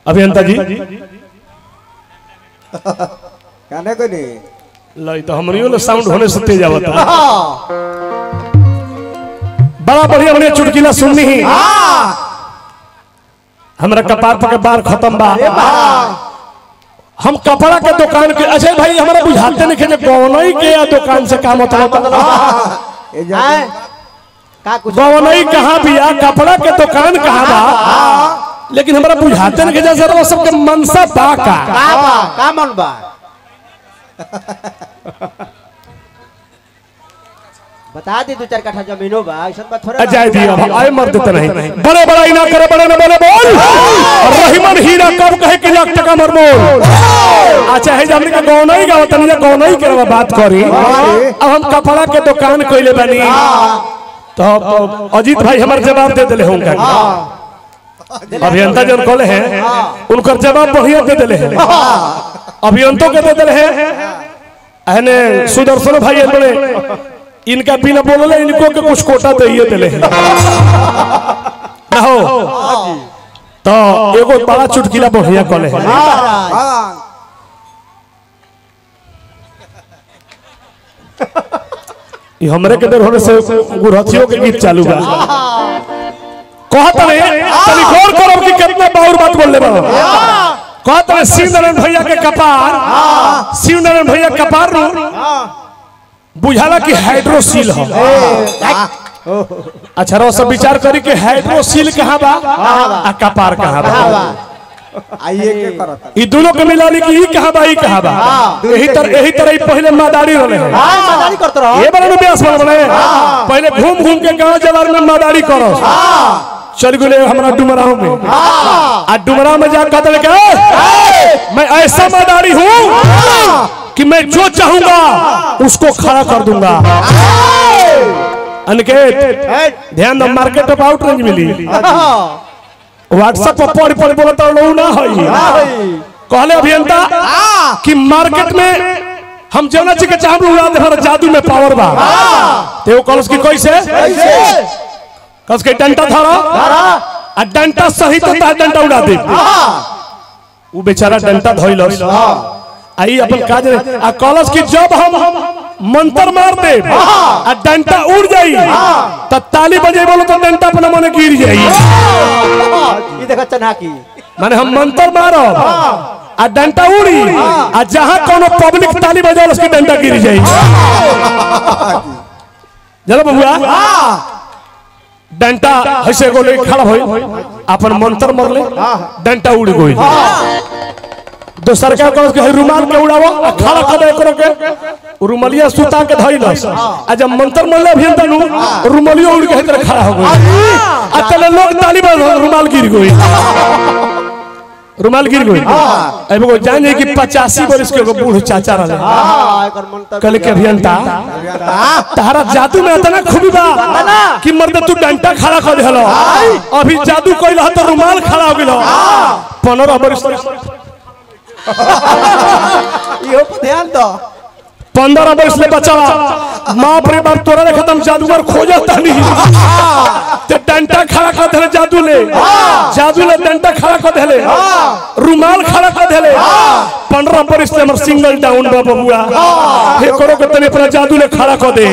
अभियंता जी कहने को नहीं लाई तो हमनियो ले साउंड होने से तेज आवत बड़ा बढ़िया बढ़िया चुटकिला सुननी ही हमरा कपार पर के बार खत्म बा हम कपड़ा के दुकान के अच्छा भाई हमारा बुझाते नहीं कि गौनई के या दुकान से काम होता ये जो हैं? का कुछ गौनई कहाँ भी या कपड़ा के दुकान कहाँ बा लेकिन हमारा बुझाते नहीं कि जैसे वो सबके मनसा बा का का बा का मन बा बता दी दो चार कट्ठा जमीनो बा ऐसा बात थोड़ा अजय दिया अब आए मर देते नहीं बड़े बड़ा ही ना करे बड़े ना बड़े बोल और रहीमन हीरा कब कहे कि लाख टका मर बोल अच्छा है हमने का गौन ही गावत नहीं गौन ही के बात करी अब हम कपड़ा के दुकान कइले बनी तो अब अजीत भाई हमार जवाब दे देले होंगे अभियंता जन कहले हैं उनकर जवाब बढ़िया दे देले हैं अभियंतों के दे देले हैं अहने सुदर्शन भाई बड़े इनका बिना बोलले इनको के कुछ कोटा दे देले हैं ना हो तो एगो बड़ा चुटकिला बढ़िया कहले हैं हाँ ई हमरे के देर होने से गुरहथियों के गीत चालू बा कहत रे तनी गौर करो कि कितना बाउर बात बोलले बा कहत रे शिव नारायण भैया के कपार शिव नारायण भैया कपार नु बुझाला कि हाइड्रोसील हो अच्छा रो सब विचार करी कि हाइड्रोसील कहाँ बा आ कपार कहाँ बा आइए के करत ई दोनों के मिला ली कि ई कहाँ बा ई कहाँ बा यही तरह यही तरह ई पहले मादारी रहले हैं हां मजारी करत रहो ये बड़ा ब्यास बन बने पहले घूम घूम के गांव जवार में मादारी करो चल गए हमारा डुमराव में आ डुमराव में जा कदल के मैं ऐसा मादारी हूँ कि मैं जो चाहूंगा उसको खड़ा कर दूंगा अनिकेत ध्यान दो मार्केट ऑफ आउट रेंज मिली व्हाट्सएप पर पढ़ पढ़ बोलता लोग ना होई कहले अभियंता कि मार्केट में हम जौना चीज के चाहब उड़ा दे हमारा जादू में पावर बा ते वो कलस की कैसे कलस के डंटा धरा आ डंटा सही तो ता डंटा उड़ा दे वो बेचारा डंटा धइलस आई अपन काज रे आ कलस की जब हम मंत्र मार दे आ डंटा उड़ जाई त ताली बजे बोलो तो डंटा अपना मने गिर जाई ये देखो चना की माने हम मंत्र मारो आ डंटा उड़ी आ जहां कोनो पब्लिक ताली बजाओ उसकी डंटा गिर जाई चलो बबुआ डंटा ऐसे गोले खड़ा होई अपन मंत्र मरले डंटा उड़ गई दोसर का कहो कि रुमाल के उड़ावो आ खड़ा कर दे करो के रुमालिया सुता के धइलस आ जब मंत्र मरले भी तनु रुमालियो उड़ के इधर खड़ा हो गई आ चले लोग ताली बजा रुमाल गिर गई रुमाल गिर गई अब वो जान जाए कि पचासी बरस के एगो बूढ़ चाचा रहे हां एकर मन तक कल के अभियंता तारा जादू में इतना खूबी बा कि मर्द तू डंटा खड़ा कर देलो अभी जादू कइल ह तो रुमाल खड़ा हो गेलो 15 बरस इहो पर ध्यान दो पंद्रह बरस ले बचावा माँ रे बाप तोरा रे खत्म जादूगर खोजा तनी ते डंटा खड़ा कर देले जादू ले जादू ले डंटा खड़ा कर देले रुमाल खड़ा कर देले पंद्रह बरस ले हमर सिंगल डाउन बा बबुआ हे करो के तनी अपना जादू ले खड़ा कर दे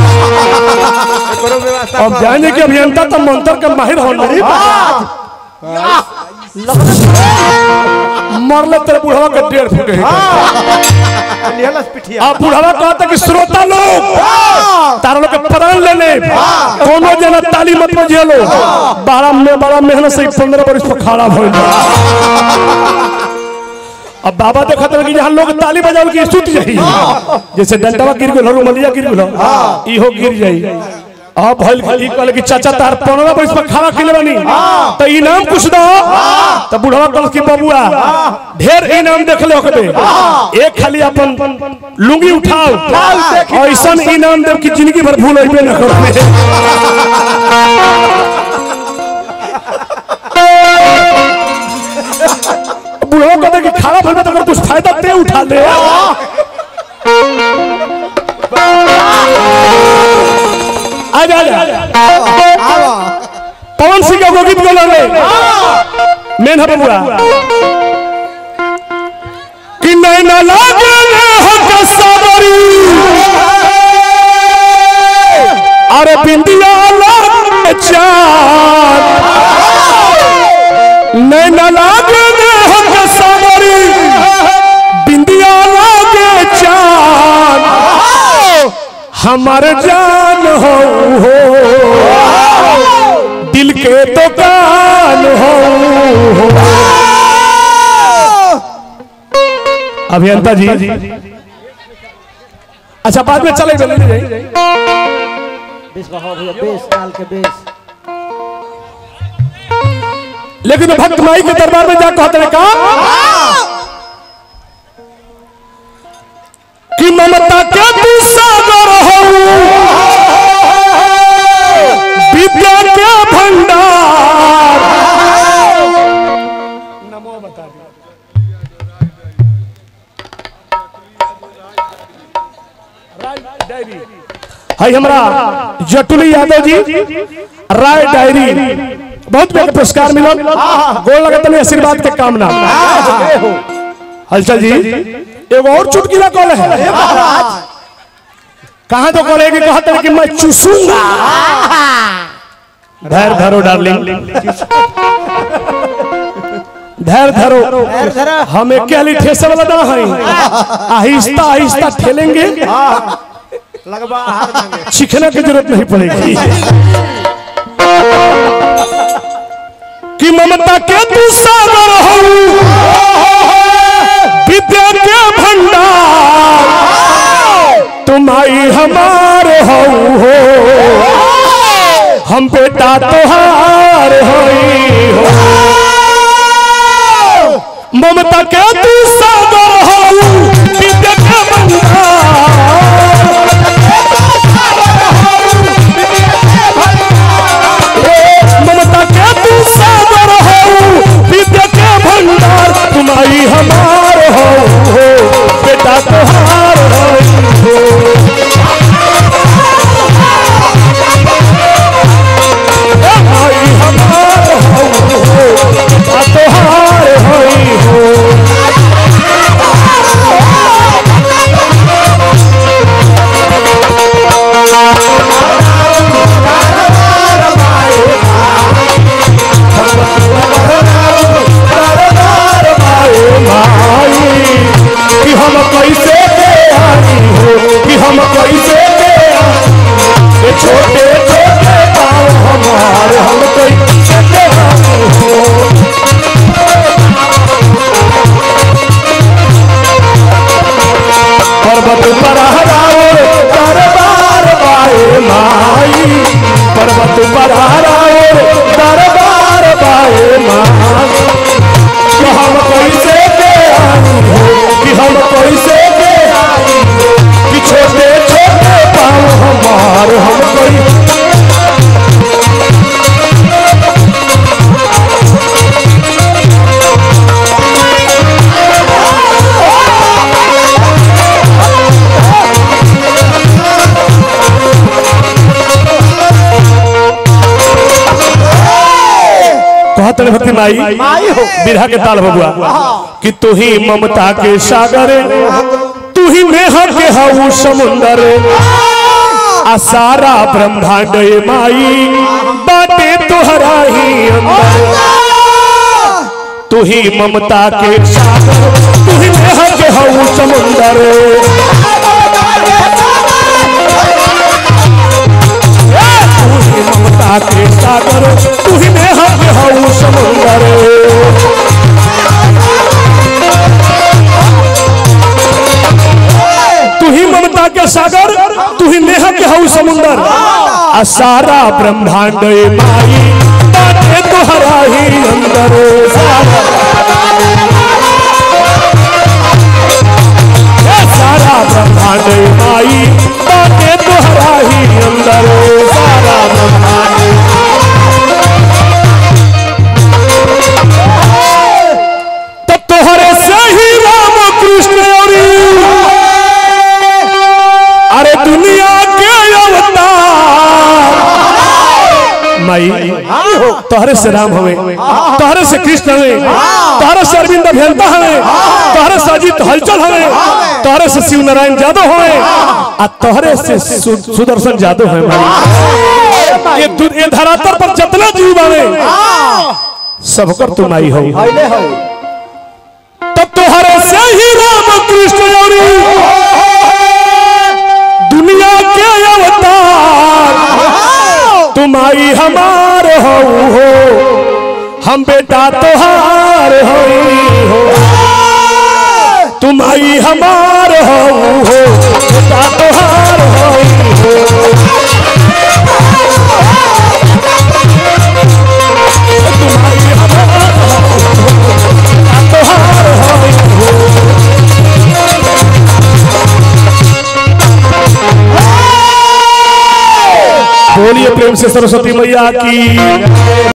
करो व्यवस्था अब जाने के अभियंता तो मंत्र के माहिर हो नहीं मरले तेरे बुढ़वा के डेढ़ फुट है निहलस पिठिया अब बुढ़वा कहता कि श्रोता लोग तारा लोग के प्राण ले ले कोनो जना ताली मत बजिए लो बड़ा में बड़ा मेहनत से पंद्रह बरस पर खड़ा भइल अब बाबा देखत रहे कि जहाँ लोग ताली बजावल की सुत जाई जैसे डंडवा गिर गेल रुमलिया गिर गेल इहो गिर जाई अब भइल ई कहले कि चाचा तार पंद्रह बरस पर खड़ा किले बनी तो इनाम कुछ दो तो बुढ़वा कहल कि बबुआ ढेर इनाम देख ले ओकबे एक खाली अपन लुंगी उठाओ ऐसा इनाम देव कि जिंदगी भर भूल अइबे न करबे बुढ़वा कहते कि खड़ा भइल बा तो अगर कुछ फायदा ते उठा ले आ जा आ जा आवा पवन सिंह का गीत बोला रे मेन है बबुआ कि नैना लागे हो कसवरी अरे बिंदिया लागे चांद नैना लागे हो कसवरी बिंदिया लागे चांद हमार जान हो हो दिल के दुकान हो अभियंता जी अच्छा बाद में चले चले बेस बहाओ भैया बेस डाल के बेस लेकिन भक्त माई के दरबार में जा कहते हैं कहा कि ममता के तू सागर हो विद्या के भंडार नमो बता दिया हाय हमरा जटुली यादव जी राय डायरी बहुत बड़ा पुरस्कार मिला गोल लगा तने आशीर्वाद के कामना हलचल जी एगो और चुटकीला कॉल है कहां तो कॉल है कि कहते हैं कि मैं चूसूंगा धैर्य धरो डार्लिंग धैर्य धरो धरो। हमें क्या लिए ठेसे वाला ना है आहिस्ता आहिस्ता ठेलेंगे लगवा हार मांगे सीखने की जरूरत नहीं पड़ेगी कि ममता के तू सागर हो विद्या के भंडार तुम आई हमारे हो हो हम बेटा तोहार होई हो ममता के तू सागर हो विद्या के भंडार ममता के तू सागर हो विद्या के भंडार तुम्हारी हमार हो हो बेटा तोहार हो हो तुम्हारी हमार हो हो बेटा तोहार हो हो भाई कि हम कैसे के आई हो कि हम कैसे के आई ये छोटे छोटे पाँव हमारे हम कैसे के आई हो पर्वत पर हराओ दरबार बाए माई पर्वत पर हराओ दरबार बाए माई कि हम कैसे के आई हो कि हम कैसे के आई हो कि छोटे छोटे पाँव हमार हम कैसे कहते हैं भक्ति माई माई हो बिरहा के ताल बबुआ कि तू ही ममता के सागर तू ही नेहा के हऊ समुंदर आ सारा ब्रह्मांड ये माई बाटे तोहरा ही अंदर तू ही ममता के सागर तू ही नेहा के हऊ समुंदर तू ही ममता के सागर तू ही नेहा के हऊ समुंदर तू ही ममता के सागर तू ही नेहा के हऊ समुंदर आ सारा ब्रह्मांड ये माई बाटे तोहरा ही अंदर सारा ये सारा ब्रह्मांड ये माई बाटे तोहरा ही अंदर सारा ब्रह्मांड तब तोहरे से ही राम कृष्ण और अरे दुनिया के अवतार माई तोहरे से राम हवे तोहरे से कृष्ण हवे तोहरे से अरविंद अभियंता हवे तोहरे से अजीत हलचल हवे तोहरे से शिव नारायण यादव हवे आ तोहरे से सु- सुदर्शन यादव हवे भाई ये दु- ये धरातल पर जितना जीव बावे सबकर तुम आई हो हइले हो तब तोहरे से ही राम कृष्ण औरी दुनिया के अवतार तुम आई हमार हो हो हम बेटा तोहार हो हो तुम आई हमार हो हो बेटा तोहार हो हो तुम आई हमार हो हो बेटा तोहार हो बोलिए प्रेम से सरस्वती मैया की